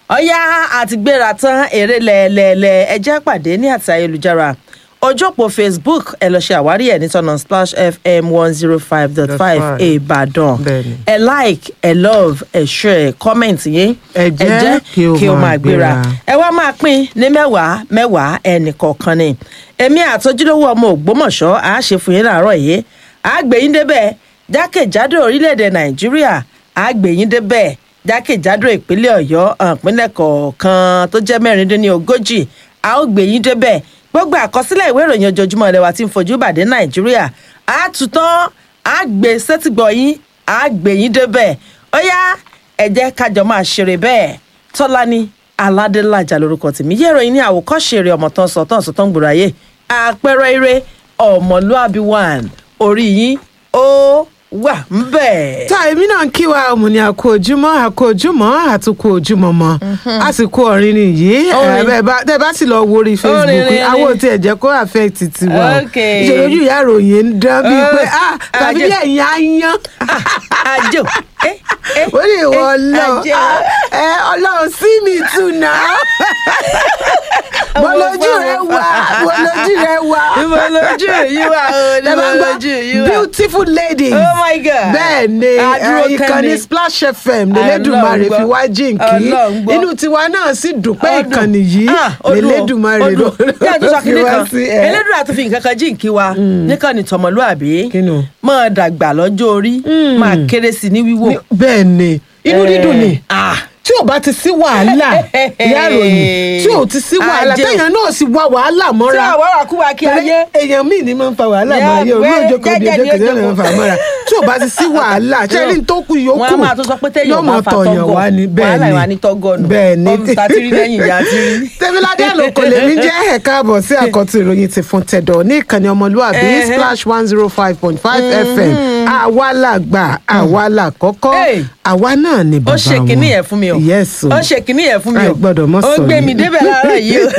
ọ̀yá àti gbéra tán eré lẹ́ẹ̀lẹ́ẹ̀lẹ́ ẹjẹ́ pàdé ní àti ayélujára ojópò facebook ẹ lọ ṣe àwárí ẹ ní tọ́nà splash fm one zero five dot five ìbàdàn Bẹ́ẹ̀ni. ẹ like ẹ love ẹ share comment yín Ẹ jẹ́ kí ó máa gbéra. ẹ wá máa pín ní mẹ́wàá mẹ́wàá ẹnì kọ̀ọ̀kan ni èmi àtọ́júlówó ọmọ ògbómọ̀ṣọ́ àá ṣe fún yín láàárọ̀ yìí àá gbé yín débẹ̀ jákèjádò orílẹ̀-èdè nàìjíríà àá gbé yín débẹ̀ jákèjádò ìpínlẹ̀ ọ̀yọ́ ìpínlẹ̀ kọ̀ọ̀kan tó jẹ́ mẹ́rìndínlógójì a ó gbé yín débẹ̀ gbogbo àkọsílẹ̀ ìwé ìròyìn ojoojúmọ́ ilẹ̀ wa tí ń fojú bàdé nàìjíríà a tún tán a gbé sétígbọ̀ yín a gbé yín débẹ̀ ó yá ẹ jẹ́ kájọ máa ṣeré bẹ́ẹ̀ tọ́lání aládélájà lórúkọ tèmi yẹ́ ìròyìn ní àwòkọ́ṣe eré ọmọ tán sọ tán sọ tán gbòòrò ayé àpẹẹrẹ eré ọmọlúàbí one orí yín ó wà ń bẹ̀. tá èmi náà ń kí wa ọmọ ní àkó ojúmọ́ àkó ojúmọ́ àtúkò ojúmọ́ mọ́ àsìkò ọ̀rin nìyí Orin. ẹ, bẹ́ẹ̀ bá- tẹ́ bá sì lọ wo orí facebook Orin, orin, àwọn orin. tí ẹ jẹ́ kó affect tiwa o Ok. ìṣòro ojú ìyá ròyìn ń dán bíi Oh, pé ah tàbí ajé. ẹ̀yìn á yán àjò ẹ ẹ ó lè wọ ẹ, ọlọ́run àjò. Ah, ẹ ọlọ́run sí mi tù náà mo lójú rẹ wá mo lójú rẹ wá Mo lójú yìí wá o, ni Ẹ mo bá ń gbọ́, lójú yìí wá. beautiful ladies Oh my God. bẹ́ẹ̀ ni Adúró eh, ìkànnì kẹ́ni. splash fm lẹ́lẹ́dùnmarè Ọlọ́run fi gbọ́. wá jíǹkí Ọlọ́run gbọ́. inú tiwa náà sì dùn pé Ọdún. ìkànnì yìí Ah, ọdún o, lẹ́lẹ́dùnmarè ọdún ló o. Bí a tún sọ fi kínní wá kan sí ẹ. elédùn àti fi nǹkan kan jíǹkí wa nìkan ni tọmọlúàbí Kí ni o? máa dàgbà lọ́jọ́ orí máa kéré sí ní wíwò. Ní- bẹ́ẹ̀ ni inú Eh, dídùn ni ah. tí ò bá ti sí wàhálà ìyá ìròyìn tí ò ti sí wàhálà Ajé o. téèyàn náà sì wá wàhálà tí mọ́ra àwọn àkúwà kí ayé. èèyàn míì ní máa ń fa wàhálà Yeah, máa yẹ orí wẹ́- òjò kan bí jẹ́jẹ́ ọjọ́ ni kejì ó náà máa ń fa mọ́ra tí ò bá ti sí wàhálà ṣẹ́rí tó kù yòókù wọn a máa tún sọ pé téèyàn yóò bá máa fa tọ̀yàn tọ́gọ̀ wá ni bẹ́ẹ̀ wàhálà ni ìwà ní tọ́gọ̀nù bẹ́ẹ̀ ni ọ̀hún tàtírí lẹ́yìn ìyá tírí. tẹ́míládé àlòkò lèmi jẹ́ ẹ̀ka àbọ̀ sí àkọ́tún ìròyìn ti fún tẹ̀dọ̀ ní ìkànnì ọmọlúwàbí Ẹhẹ́. splash one zero five point five fm àwa là gbà àwa là kọ́kọ́ Hey. àwa náà ni ó bàbá wọn ṣe kínní yẹn fún mi o yes o ó ṣe kínní yẹn fún mi o Ẹ gbọ́dọ̀ mọ́ ó sọ gbé yìí. mi débẹ̀ láàárọ̀ yìí o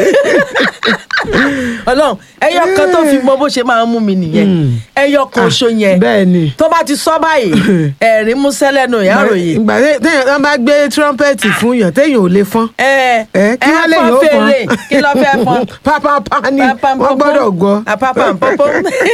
ọlọ́run ẹyọ kan tó fi mọ bó ṣe máa ń mú mi nìyẹn ẹyọ kan oṣù yẹn bẹ́ẹ̀ ni tó bá ti sọ báyìí ẹ̀rín músẹ́ lẹ́nu ìyá ròyìn ìgbà tẹ- téèyàn wọn bá gbé trumpeti fún yàn téèyàn ò lè fọ́n ẹ ẹ kí wọ́n lè fọ́n yóò fèrè fọ́n kí ló fẹ́ fọ́n pápápá ni Papam wọ́n popom. gbọ́dọ̀ gbọ́ Ah, papam popom.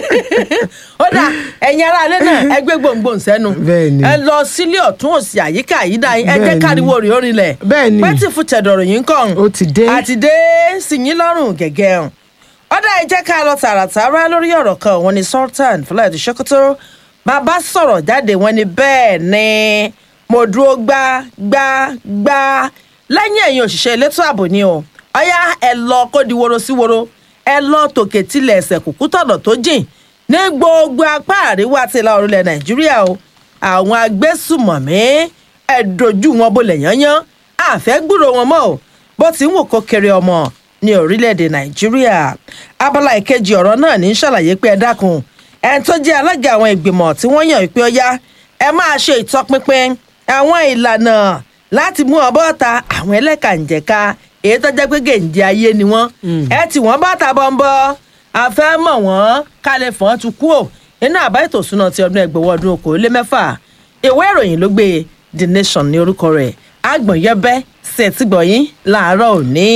ó dà ẹ̀yin ará ilé náà ẹ gbé gbòǹgbòǹ sẹ́nu Bẹ́ẹ̀ ni. ẹ lọ sílé ọ̀tún òsì àyíká àyídá yín ẹ jẹ́ Bẹ́ẹ̀ ni. káriwo rè orinlẹ̀ Bẹ́ẹ̀ ni. pẹ́tì fún tẹ̀dọ̀rọ̀ yín kàn Ó ti dé. àti dé sí yín lọ́rùn gẹ́gẹ́ hàn ó dà ẹ jẹ́ ká lọ tààràtàrà lórí ọ̀rọ̀ kan wọn ni sultan fúláìdì sokoto bàbá sọ̀rọ̀ jáde wọn ni bẹ́ẹ̀ ni mo dúró gbá gbá gbá lẹ́yìn ẹ̀yin òṣìṣẹ́ elétò ààbò ni o ọ̀yá ẹ lọ kó di woro sí woro ẹ lọ tòkè tilẹ̀ ẹsẹ̀ kùkú tọ̀nà tó jìn ní gbogbo apá àríwá ti la orílẹ̀ nàìjíríà o àwọn agbésùmọ̀mí ẹ dojú wọn bolẹ̀ yányán àfẹ́ gbúrò wọn mọ́ o bó ti ń wò kó kéré ọmọ ní orílẹ̀-èdè nàìjíríà abala ìkejì ọ̀rọ̀ náà ní í ṣàlàyé pé ẹ dákun ẹni tó jẹ́ alága àwọn ìgbìmọ̀ tí wọ́n yàn pé ó yá ẹ máa ṣe ìtọpinpin àwọn ìlànà láti mú ọbọ̀ ta àwọn ẹlẹ́kànjẹ̀ka èyí tó jẹ́ pé gèǹjẹ ayé ni wọ́n ẹ tì wọ́n bá ta bọ́ńbọ́ àfẹ́ mọ̀ wọ́n kálẹ̀ fọ́n tu kú ò nínú àbá ètò ìsúná ti ọdún ẹgbẹ̀wọ́ ọdún okòólé mẹ́fà ìwé ìròyìn ló gbé the nation ní orúkọ rẹ̀ àgbọ̀nyẹ́bẹ́ ṣètìgbọ̀yìn láàárọ̀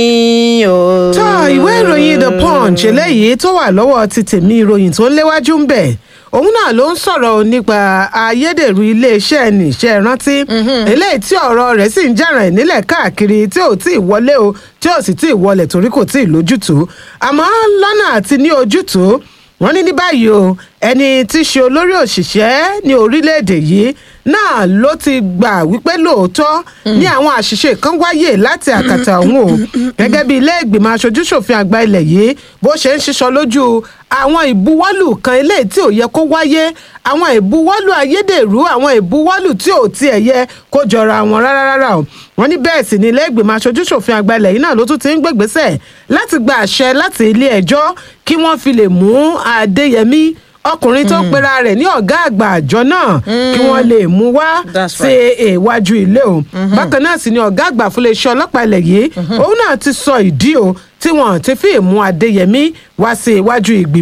òní o. tó ìwé ìròyìn the punch eléyìí tó wà lọ́wọ́ ti tèmi ìròyìn tó ń léwájú ń bẹ̀ òun náà ló ń sọ̀rọ̀ nípa ayédèrú iléeṣẹ́ níṣẹ́ rántí eléyìí tí ọ̀rọ̀ rẹ̀ sì ń jàràn nílẹ̀ káàkiri tí ò tí ì wọlé o tí ò sì tí ì wọlẹ̀ torí kò tí ì lójútùú àmọ́ lọ́nà àti ní ojútùú wọ́n ní ní báyìí o ẹni tí í ṣe olórí òṣìṣẹ́ ní orílẹ̀-èdè yìí náà ló ti gbà wípé lóòótọ́ ní àwọn àṣìṣe kan wáyé láti àkàtà òun o gẹ́gẹ́ bí ilé ìgbìmọ̀ aṣojúṣòfin àgbà ilẹ̀ yìí bó ṣe ń ṣiṣọ́ lójú àwọn ìbuwọ́lù kan eléyìí tí ò yẹ kó wáyé àwọn ìbuwọ́lù ayédèrú àwọn ìbuwọ́lù tí ò tiẹ̀ yẹ kó jọra wọn rárá rárá o wọ́n ní bẹ́ẹ̀ sì ni ilé ìgbìmọ̀ aṣojúṣòfin àgbà ilẹ̀ yìí náà ló tún ti ń gbègbèsẹ̀ láti gba àṣẹ láti ilé ẹjọ́ kí wọ́n fi lè mú adéyẹmí ọkùnrin tó ń pera rẹ̀ ní ọ̀gá àgbà àjọ náà kí wọ́n lè mú wá That's sí iwájú ilé o bákan náà sì ni ọ̀gá àgbà fún iléeṣẹ́ ọlọ́pàá ilẹ̀ yìí òun náà ti sọ ìdí o tí wọ́n ti fi mú adéyẹmí wá sí iwájú ìgbìmọ̀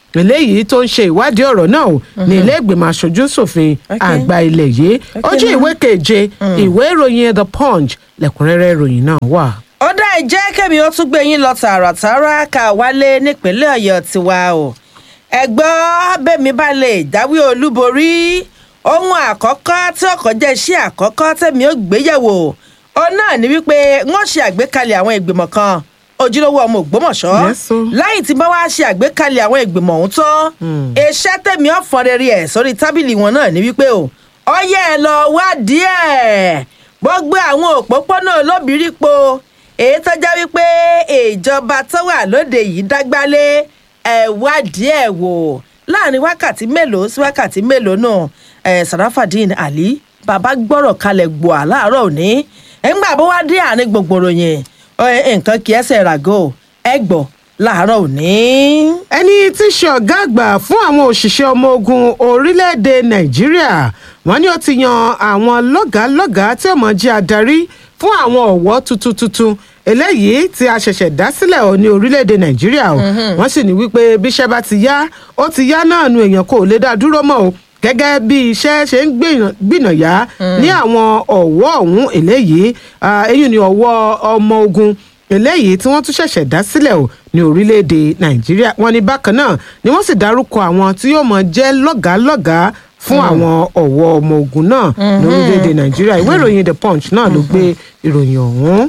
eléyìí tó ń ṣe ìwádìí ọ̀rọ̀ náà o ní ilé ìgbìmọ̀ aṣojú ṣòfin Okay. àgbà ilẹ̀ yìí ojú now. ìwé keje ìwé ìròyìn the punch lẹ́kùnrẹ́rẹ́ ìròyìn náà wà. ó dá ìjẹ́ kẹ́mi ó tún gbé yín lọ tààràtàrà ká wálé nípínlẹ̀ ọ̀yọ́ tiwa o ẹ̀gbọ́n bẹ́mi bá lè jáwé olúborí ohun àkọ́kọ́ tí ọkọ̀ jẹ́ iṣẹ́ àkọ́kọ́ tẹ̀mí ó gbéyẹ̀wò ó náà ní wípé wọ́n ṣe àgbékalẹ̀ àwọn ìgbìmọ̀ kan ojúlówó ọmọ ògbómọ̀ṣọ́ Yes, o. lẹ́yìn tí bá wá ṣe àgbékalẹ̀ àwọn ìgbìmọ̀ ọ̀hún tán iṣẹ́ tẹ̀mí ọ̀fọ̀n rere ẹ̀ sórí tábìlì wọn náà ní wípé o ọyẹ́ ẹ lọ wádìí ẹ̀ gbogbo àwọn òpópónà olóbìrípo èyí tó jẹ́ wípé ìjọba tó wà lóde yìí dágbálé ẹ̀ wádìí ẹ̀ wò láàrin wákàtí mélòó sí wákàtí mélòó náà ẹ̀ sarafadin ali bàbá gbọ́rọ̀ kalẹ̀ gbòà láàárọ̀ òní ẹ̀ńgbà bó wá dé àárín gbogbooro yẹn ẹ̀, nǹkan kì í ẹsẹ̀ ràgó ẹ̀ gbọ́ láàárọ̀ òní. ẹni tí í ṣe ọ̀gá àgbà fún àwọn òṣìṣẹ́ ọmọ ogun orílẹ̀-èdè nàìjíríà wọ́n ní ó ti yan àwọn lọ́gàálọ́gàá tí ó mọ̀ jẹ́ adarí fún àwọn ọ̀wọ́ tuntun tuntun eléyìí tí a ṣẹ̀ṣẹ̀ dá sílẹ̀ ọ̀ ní orílẹ̀-èdè nàìjíríà o wọ́n sì ní wípé bíṣẹ́ bá ti yá ó ti yá náà nu èèyàn kò lè dá dúró mọ́ o gẹ́gẹ́ bí iṣẹ́ ṣe ń gbìyàn- gbìnàyà ní àwọn ọ̀wọ́ ọ̀hún eléyìí ah, eyín ni ọ̀wọ́ ọmọ ogun eléyìí tí wọ́n tún ṣẹ̀ṣẹ̀ dá sílẹ̀ o ní orílẹ̀-èdè nàìjíríà wọ́n ní bákan náà ni wọ́n sì dárúkọ àwọn tí yóò mọ̀ jẹ́ lọ́gàálọ́gàá fún àwọn ọ̀wọ́ ọmọ ogun náà ní orílẹ̀-èdè nàìjíríà ìwé ìròyìn the punch náà ló gbé ìròyìn ọ̀hún.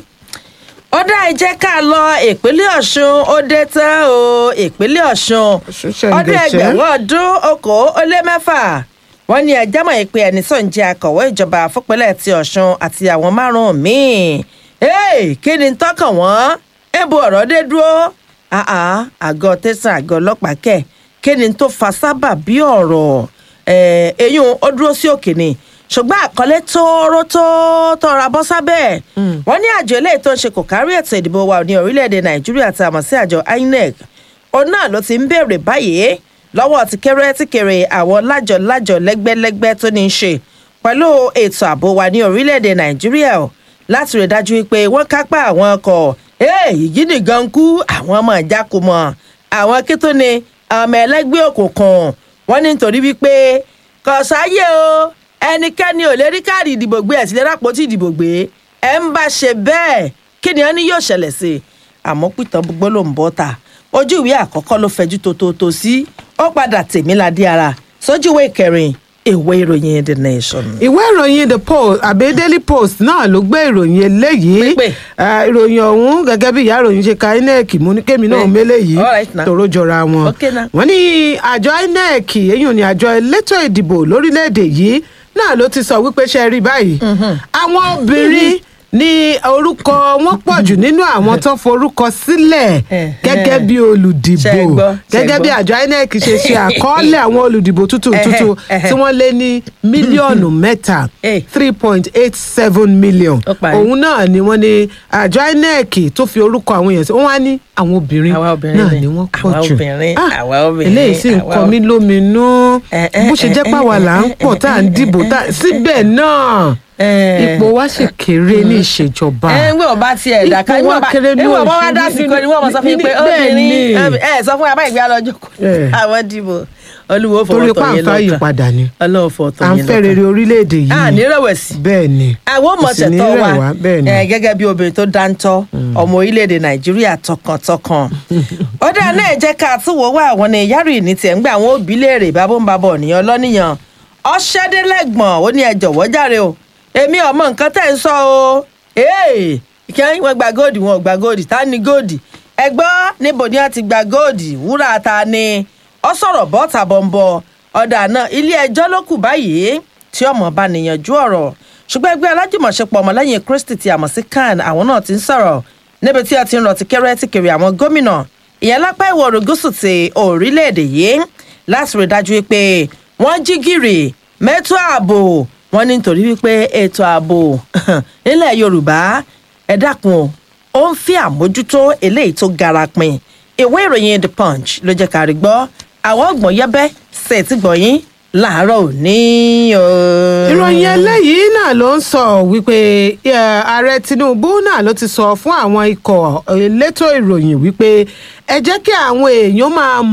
ó dá ẹ jẹ́ ká lọ ìpínlẹ̀ ọ̀ṣun ó dé tán o ìpínlẹ̀ ọ̀ṣun Ọ̀ṣun ṣẹ̀ ń ọdún dẹ̀ṣẹ́. ẹgbẹ̀rún ọdún okòó ó lé mẹ́fà wọ́n ní ẹjẹ́ mọ̀ pé ẹni sọ̀ ń jẹ́ akọ̀wé ìjọba fúnpẹ́lẹ̀ ti ọ̀ṣun àti àwọn márùn-ún míì Hey, kí ni tọkàn wọ́n ebo ọ̀rọ̀ dé dúró Ah, ah, àgọ́ tẹ̀sán àgọ́ ọlọ́pàá kẹ̀ kí ni tó fa sábà bí ọ̀rọ̀ Eh, eyín ó dúró sí òkè ni ṣùgbọ́n àkọlé tóóró tó tọra bọ́ sábẹ́ wọ́n ní àjọ eléyìí tó ń ṣe kò kárí ètò ìdìbò wa ní orílẹ̀-èdè nàìjíríà tá a mọ̀ sí àjọ inec òun náà ló ti ń béèrè báyìí lọ́wọ́ ti kéré tí kéré àwọn lájọ lájọ lẹ́gbẹ́lẹ́gbẹ́ tó ní í ṣe pẹ̀lú ètò ààbò wa ní orílẹ̀-èdè nàìjíríà o láti rí dájú pé wọ́n kápá àwọn ọkọ̀ èyí nìkan kú àwọn ọmọ ìjákùmọ̀ àwọn kító ni àwọn ọmọ ẹlẹ́gbẹ́ òkùnkùn wọ́n ní nítorí wípé kò sáyé o ẹnikẹ́ni ò lè rí káàdì ìdìbò gbé ẹ̀ sí lè rápótí ìdìbò gbé ẹ̀ ń bá ṣe bẹ́ẹ̀ kí ni wọ́n ní yóò ṣẹlẹ̀ sí i àmọ́ pìtàn gbogbo ló ń bọ́ ta ojú ìwé àkọ́kọ́ ló fẹjú tòótòótò sí ó padà tèmi ládé ara sójú ìwé ìkẹrin ìwé ìròyìn the nation. ìwé ìròyìn the post àbí daily post náà ló gbé ìròyìn eléyìí Pípé. Ah, ìròyìn ọ̀hún gẹ́gẹ́ bí ìyá ìròyìn ṣe ka inec mú ní kémi náà Pé. mélé yìí All right now. tòró jọra wọn Okay now. wọ́n ní àjọ inec èyí ni àjọ elétò ìdìbò lórílẹ̀‐èdè yìí náà ló ti sọ wípé ṣe rí báyìí àwọn obìnrin ní orúkọ wọn pọ̀ jù nínú àwọn tó forúkọ sílẹ̀ Eh, gẹ́gẹ́ eh. bí olùdìbò Ṣé ẹ gbọ́? Ṣé ẹ gẹ́gẹ́ bí gbọ́? àjọ inec ṣe ṣe àkọọ́lẹ̀ àwọn olùdìbò tuntun tuntun Ẹhẹ́, tí wọ́n lé ní mílíọ̀nù mẹ́ta Eh. three point eight seven million Ó parí. òun náà ni wọ́n ní àjọ inec tó fi orúkọ àwọn èèyàn sí wọ́n wá ní àwọn obìnrin Àwa obìnrin náà ni. ni wọ́n pọ̀ Àwa jù obìnrin, Ah, àwa obìnrin, eléyìí sì ń àwa kọ mí lóminú Eh, eh, bó ṣe jẹ́ eh, pàwọ́ eh, là ń eh, pọ̀ eh, tá à ń eh, dìbò tá síbẹ̀ náà Eh. ipò wa sì kéré ní ìṣèjọba ẹ ń gbé ọba tiẹ̀ dà ká Ipò wa kéré ní ìwọ̀n bá wá òṣèlú dá sí kò ní wọ́n mọ̀ sọ fún yín pé bẹ́ẹ̀ ni. obìnrin ẹ sọ fún wa báyìí gbé alọ́jọ́ kò Eh. àwọn dìbò olúwo torí fọwọ́ tọ̀ yín pàǹfà yìí lọ́kàn padà ni ọlọ́wọ́ fọwọ́ tọ̀ à ń yín fẹ́ rere lọ́kàn orílẹ̀-èdè yìí à ní rẹ̀wẹ̀sì bẹ́ẹ̀ ọmọ Kò sì ní tẹ̀tọ́ rẹ̀ wa wá, bẹ́ẹ̀ ni. ẹ, gẹ́gẹ́ bí obìnrin tó dáńtọ́ ọmọ orílẹ̀-èdè nàìjíríà tọkàntọkàn ó dáa náà jẹ́ ká àtúwò wá àwọn ní yárì ní tiẹ̀ ń gbé àwọn òbí léèrè bábọ́nbábọ̀ nìyẹn lọ́nìyàn ọ̀ṣẹ́dẹ́lẹ́gbọ̀n ó ní ẹ jọ̀wọ́ jàre o èmi ọmọ nǹkan tẹ̀ ń sọ o ee kí wọ́n gba góòdì wọn ò gba góòdì ta ni góòdì ẹ gbọ́ níbo ni wọ́n ti gba góòdì wúrà ta ni ọ sọ̀rọ̀ bọ́ta bọ̀m̀bọ̀ ọ̀dà náà ilé ẹjọ́ ló kù báyìí tí ọmọ bá níyànjú ọ̀rọ̀ ṣùgbọ́n ẹgbẹ́ alájùmọ̀ṣepọ̀ ọmọlẹ́yìn kristi ti àmọ̀ sí kan àwọn náà ti ń sọ̀rọ̀ níbi tí wọ́n ti ń rọ̀ ti kẹ́rẹ́ ti kiri àwọn gómìnà ìyẹn lápá ìwọ̀ oòrùn gúúsù ti orílẹ̀-èdè yìí láti rí dájú pé wọ́n jí gìrì mẹ́tò ààbò wọ́n ní nítorí wípé ètò ààbò nílẹ̀ yorùbá ẹ dákun o ó ń fi àmójútó eléyìí tó gara pin ìwé ìròyìn the punch ló jẹ́ ká rí gbọ́ àwọn ọgbọ̀n yẹ́bẹ́ ṣètì gbọ̀yìn láàárọ̀ òní o. ìròyìn eléyìí náà ló ń sọ wípé eh, ààrẹ tinubu náà ló ti sọ fún àwọn ikọ̀ elétò ìròyìn wípé ẹ jẹ́ kí àwọn èèyàn máa mọ̀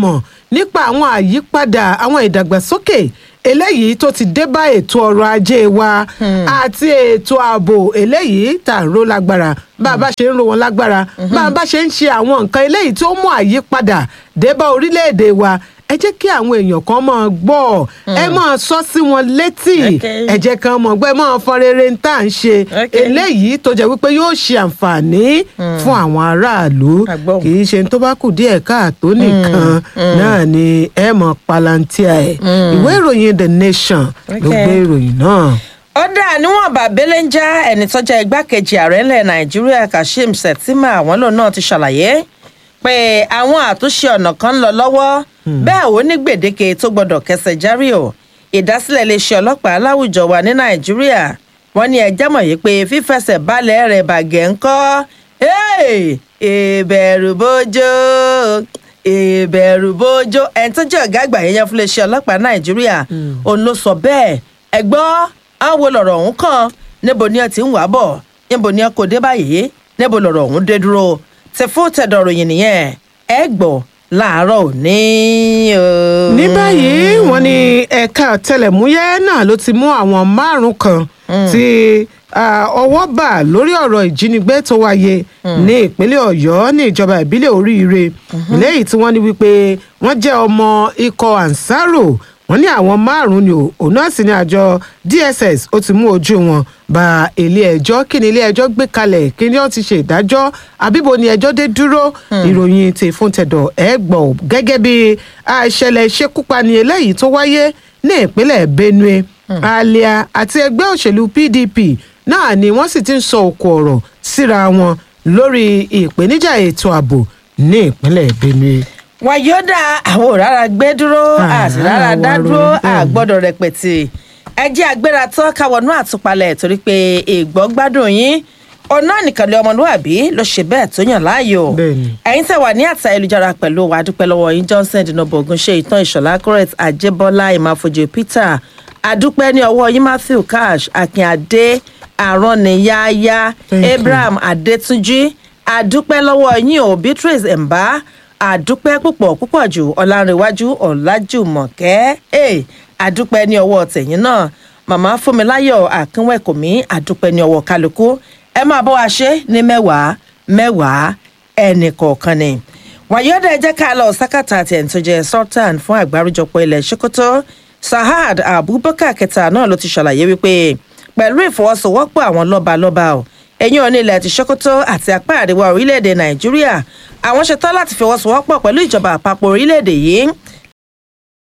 nípa àwọn àyípadà àwọn ìdàgbàsókè eléyìí tó ti dé bá ètò ọrọ̀ ajé wa àti ètò ààbò eléyìí tá à ń ró lágbára bá a bá ṣe ń ro wọn lágbára bá a bá ṣe ń ṣe àwọn nǹkan eléyìí tó mú àyípadà dé bá orílẹ̀-èdè wa ẹ jẹ́ kí àwọn èèyàn kan máa gbọ́ ẹ máa sọ sí wọn létí Okay. ẹ jẹ́ kan mọ̀ gbọ́ ẹ máa fọn rere ń tà ń ṣe Okay. eléyìí tó jẹ́ wípé yóò ṣe àǹfààní fún àwọn aráàlú Àgbọ̀. kì í ṣe tó bá kù díẹ̀ káàtó nìkan náà ni ẹ mọ̀ palantia ẹ̀ ìwé ìròyìn the nation ló Okay. gbé ìròyìn náà. ọ̀dà níwọ̀n bàbélé ń já ẹni tó jẹ́ igbákejì ààrẹ ńlẹ̀ nàìjíríà kashim shettima àwọn lòun náà ti ṣàlàyé pé àwọn àtúnṣe ọ̀nà kan ń lọ lọ́wọ́ bẹ́ẹ̀ ó ní gbèdéke tó gbọ́dọ̀ kẹsẹ̀ járí o ìdásílẹ̀ iléeṣẹ́ ọlọ́pàá láwùjọ wa ní nàìjíríà wọ́n ní ẹjẹ́ mọ̀ yìí pé fífẹsẹ̀ balẹ̀ rẹ̀ bàgẹ́ ńkọ́ Hey! ìbẹ̀rù bójó ìbẹ̀rù bójó ẹni tó jẹ́ ọ̀gá àgbà yẹn fún iléeṣẹ́ ọlọ́pàá nàìjíríà òun ló sọ bẹ́ẹ̀ ẹ gbọ́ àwọn lọ̀rọ̀ ọ̀hún kan níbo ni ẹ ti ń wà bọ̀ níbo ni ẹ kò dé báyìí níbo lọ̀rọ̀ ọ̀hún dé dúró ti fún tẹ̀dọ̀rọ̀ yìí nìyẹn ẹ gbọ́ láàárọ̀ òní o. ní báyìí wọ́n ní ẹ̀ka ọ̀tẹlẹ̀múyẹ́ náà ló ti mú àwọn márùn kan tí ah, ọwọ́ bà lórí ọ̀rọ̀ ìjínigbé tó wáyé ní ìpínlẹ̀ ọ̀yọ́ ní ìjọba ìbílẹ̀ oríire lẹ́yìn tí wọ́n ní wípé wọ́n jẹ́ ọmọ ikọ̀ ansaro wọ́n ní àwọn márùn-ún ni ò- òun náà sì ní àjọ dss ó ti mú ojú wọn ba ilé ẹjọ́ kí ni ilé ẹjọ́ gbé kalẹ̀ kí ni wọ́n ti ṣe ìdájọ́ àbíbo ni ẹjọ́ dé dúró ìròyìn ti fún tẹ̀dọ̀ ẹ̀ gbọ́ gẹ́gẹ́ bí àìṣẹ̀lẹ̀ ìṣekúpani eléyìí tó wáyé ní ìpínlẹ̀ benue alia àti ẹgbẹ́ òṣèlú pdp náà ni wọ́n sì ti ń sọ òkò ọ̀rọ̀ síra wọn lórí ìpèníjà ètò ààbò ní ìpínlẹ̀ benue. wàyọ́dà àwọn òrara gbé dúró Ah, àti rárá àwa dá dúró ronú bẹ́ẹ̀ ni. àgbọ́dọ̀ rẹpẹtì ẹ jẹ́ agbéra tán káwọnú àtúpalẹ̀ torí pé ìgbọ́ gbádùn yín ọ̀nà nìkan lé ọmọlúwàbí ló ṣe bẹ́ẹ̀ tó yàn láàyò Bẹ́ẹ̀ni. ẹ̀yin tẹ̀ wà ní àtà ayélujára pẹ̀lú wa dúpẹ́ lọ́wọ́ yín johnson dinobo ogunṣe ìtàn ìṣọ̀lá correct ajébọ́lá ìmáfojú peter adúpẹ́ ní ọwọ́ yín matthew cash akínadé àrọ́nìyáyá Thank you. abraham adétúnjì adúpẹ́ lọ́wọ́ yín o beatrice mbá àdúpẹ́ púpọ̀ púpọ̀ jù ọ̀làǹrẹ̀wájú ọ̀làjùmọ̀kẹ́ ẹ̀ àdúpẹ́ ní ọwọ́ tẹ̀yìn náà màmá fúnmiláyọ̀ àkínwẹ̀kùnmí àdúpẹ́ ní ọwọ́ kálukú ẹ máa bọ́ wa ṣe ní mẹ́wàá mẹ́wàá ẹnì kọ̀ọ̀kan ni wàyọ́dà ẹ jẹ́ ká lọ sákàtà àti ẹ̀ǹ tó jẹ́ sultan fún àgbáríjọpọ̀ ilẹ̀ sokoto sahad abubakar kẹta náà ló ti ṣàlàyé wípé pẹ̀lú ìfọwọ́sowọ́pọ̀ àwọn lọ́balọ́ba o ẹ̀yìn òní ilẹ̀ ti sokoto àti apá àríwá orílẹ̀-èdè nàìjíríà àwọn ṣetán láti fọwọ́sowọ́pọ̀ pẹ̀lú ìjọba àpapọ̀ orílẹ̀-èdè yìí